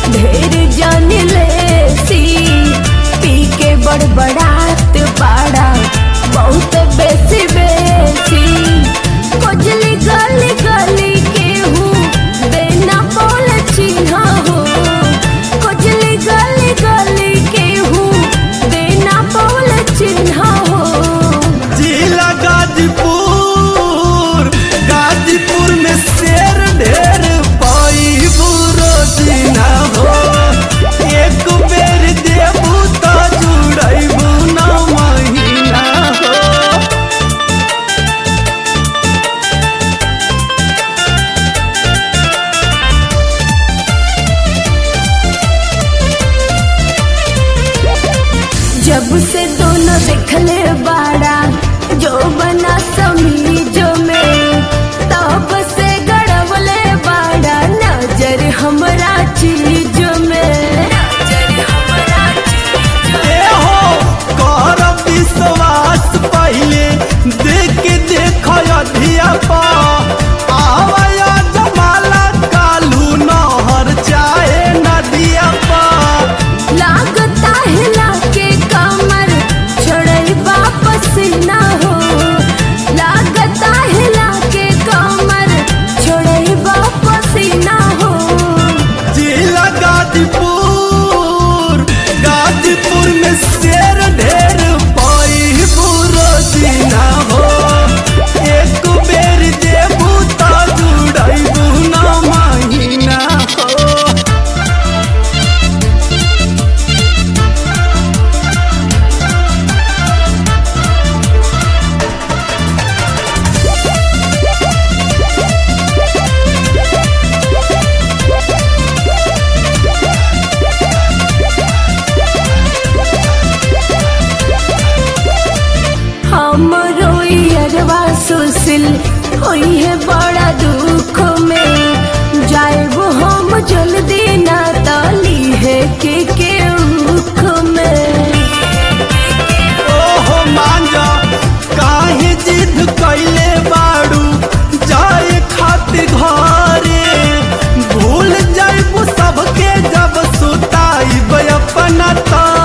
ढेर जान लेसी पी के बड़बड़ात बाड़ा बहुत बेसी बेसी कोजली गली गली के हूँ देना बोल चिन्हा हो कोजली गली गली के हूँ देना बोल चिन्हा हो जिला गाजीपुर गाजीपुर में शेर ढेर पाई रोजीना हो एक बेर देबू तो जुड़ैबू न महीना हो जब से दोनों देखले बाड़ा जो बना समीजो में तब से गड़वले बाड़ा नजर हमरा चीजो में नजर हमरा चीजो ए हो कर विश्वास पहले देख के देख अधिया पा आवया जमाला कालू नहर चाहे नदिया पा लागता हिला के कमर छोड़ई वापस ना हो लागता हिला के कमर छोड़ई वापस ना हो जिला गाजीपुर गाजीपुर में शेर ढेर पाई रोजीना हो एक बेर देबू तो जुड़ैबू न महीना हो हमरो यरवा सुसिल होई है बड़ा दुख में जाएबो हम जल्दी ना ताली है के के उख में ओहो मांजा काहे जिद कैले बाड़ू जाए खातिर घरे भूल जाइबू सबके जब सुताइब अपना तारे